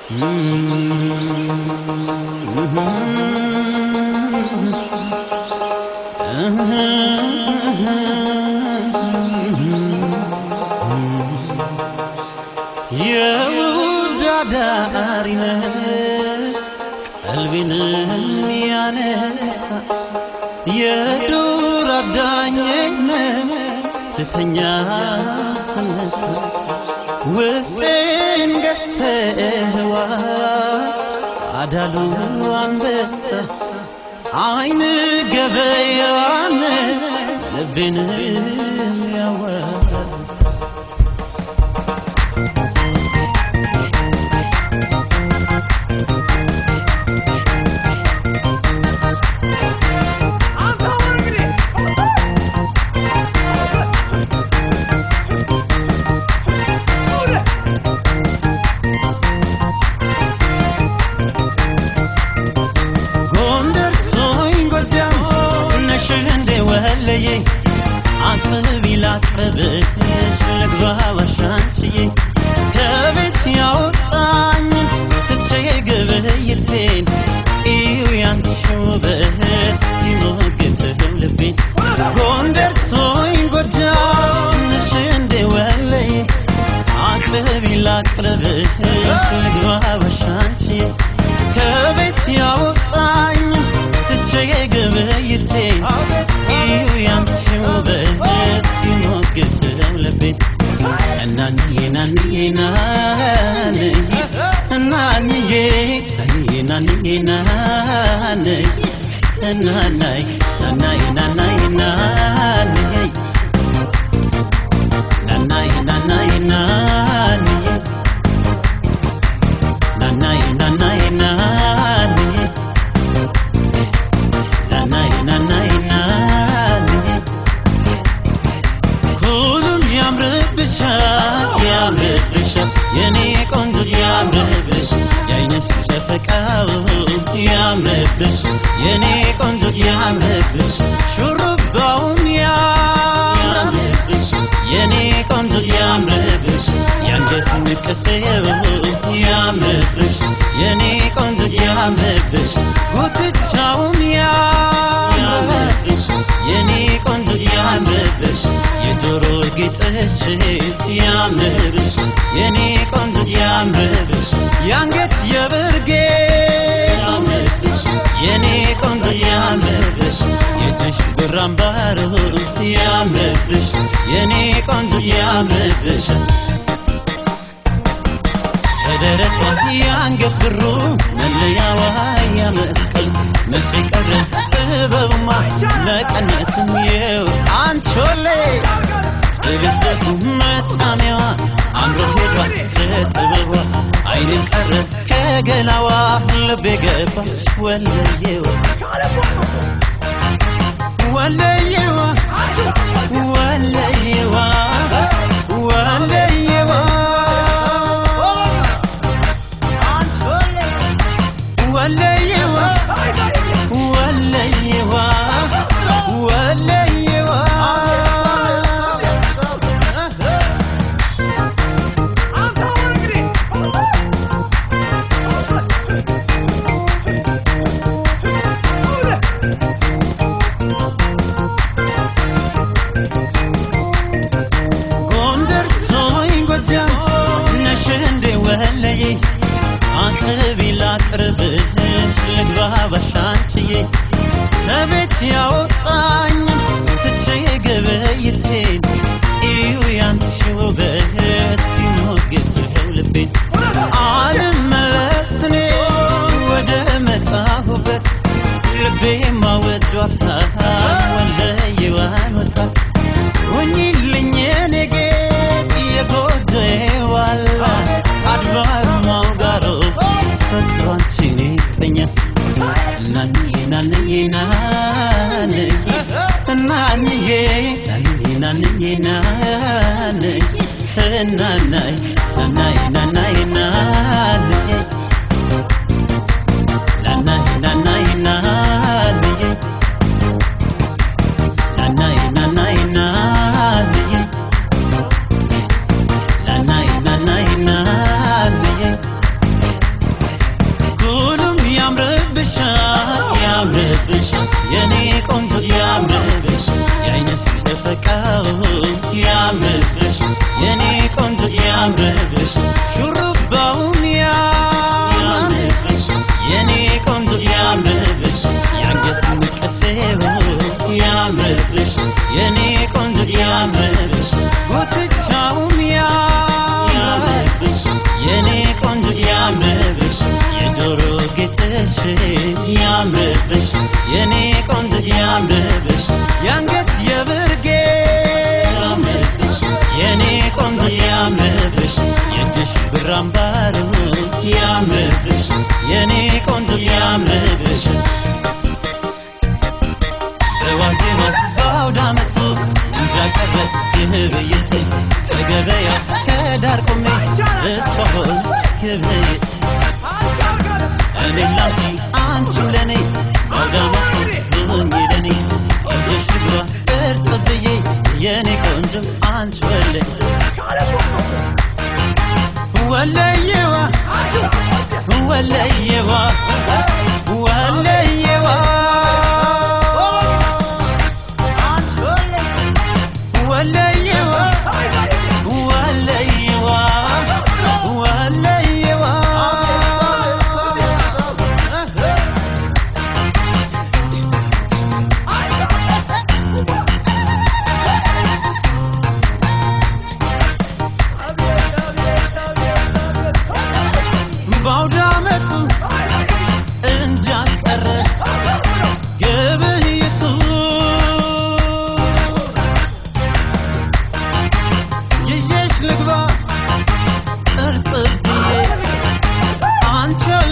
የውዳዳሪነ ቀልቤንም ያነሳ የዱር አዳኝነ ስተኛ ስነሳ ውስጤን ገዝተህዋ አዳሉ አንበሳ አይን ገበያን ልቤንም ያዋት ጎንደር ቶኝ ጎጃም ነሽ እንዴ ወለዬ አቅርቢ ላቅርብሽ ልግባ ዋሻንችዬ ከቤት ያወጣኝ ትቼ ግብይቴን እዩ ያንቺ ውበት ሲሞግትህ ልቤን ጎንደር ቶኝ ጎጃም ነሽ እንዴ ወለዬ አቅርቢ ላቅርብሽ ልግባ ዋሻንችዬ ከቤት ያወጣኝ ትቼ ግብይቴ እዩ ያንቺ ውበት ሲሞግትህ ልቤን እናንዬ ናንዬ ናንዬ እናንዬ ናንዬ ናንዬ ናንዬ እናናይ ናናይ ናናይ ናንዬ ናናይ ናናይ ናንዬ ናናይ ናናይ ናንዬ ናናይ ናናይ ናንዬ ሁሉም ያምርብሻል ያምርብሻል የኔ ቆንጆ ያምርብሻል የአይንሽ ጨፈቃው ያምርብሻል የኔ ቆንጆ ያምርብሻል ሹሩባውም ያምርብሻል የኔ ቆንጆ ያምርብሻል የአንገት ንቅሴው ያምርብሻል የኔ ቆንጆ ያምርብሻል ጉትቻውም ያምርብሻል የኔ ቆንጆ ያምርብሻል የጆሮ ጌጥሽ ያምርብሻል የኔ ቆንጆ ያምርብሻል የአንገት የብር ጌጥ የኔ ቆንጆ ያምርብሻል የእጅሽ ብር አምባሩ ያምርብሻል የኔ ቆንጆ ያምርብሻል በደረቷ የአንገት ብሩ መለያዋ ያመስቀል መቼ ቀረ ጥበብማ መቀነትም የው አንቾሌ ጥልፍልፉ መጫሚያዋ አምሮ ሄዷ ከጥበቧ አይንን ቀረ ከገላዋ ልቤ ገባች ወለየዋ ወለየዋ ወለየዋ ወለየዋ ወለየዋ ወለየዋ ወለየዋ ጎንደር ቶኝ ጎጃም ነሽ እንዴ ወለዬ አቅርቢ ላቅርብሽ ልግባ ባሻንችዬ ከቤት ያወጣኝ ትቼ ግብይቴን እዩ ያንቺ ውበት ሲሞግትህ ልቤን አልመለስኔ ወደ መጣሁበት ልቤ ማወዷታል ወለየዋን ወጣት ሁኚልኝ የኔ ጌጥ የጎጆዬ ዋላ አድባር ማውጋሮ ፍቅሩ አንቺን ይስጠኛል እናንዬ ናንዬ ናንዬ እናንዬ ናንዬ ናንዬ ናንዬ እናናይ ናናይ ናናይ ናንዬ ናናይ ናናይ ናንዬ ናናይ ናናይ ናንዬ ናናይ ናናይ ናንዬ ያምርብሽ ያምርብሽ የኔ ቆንጆ ያምርብሽ የአንገት የብርጌ የኔ ቆንጆ ያምርብሽ የእጅሽ ብር አምባሩ ያምርብሽ የኔ ቆንጆ ያምርብሽ በዋዜማ በአውደ ዓመቱ እንጃ ቀረ ግብይት ከገበያ ከዳር ቆሜ እሷ ሆነች ግብይት እኔም ላንቺ አንቺም ለኔ በአውደ ዓመቱ ሁኚ ለኔ ይዘሽ ልግባ እርጥብ ብዬ የኔ ቆንጆ አንቺ ወለይ ወለየዋ ወለየዋ ወለየዋ ወለየዋ ወለየዋ ወለየዋ በአውደ ዓመቱ እንጃ ቀረ ግብይቱ ይዤሽ ልግባ እርጥብ ብዬ አንቺ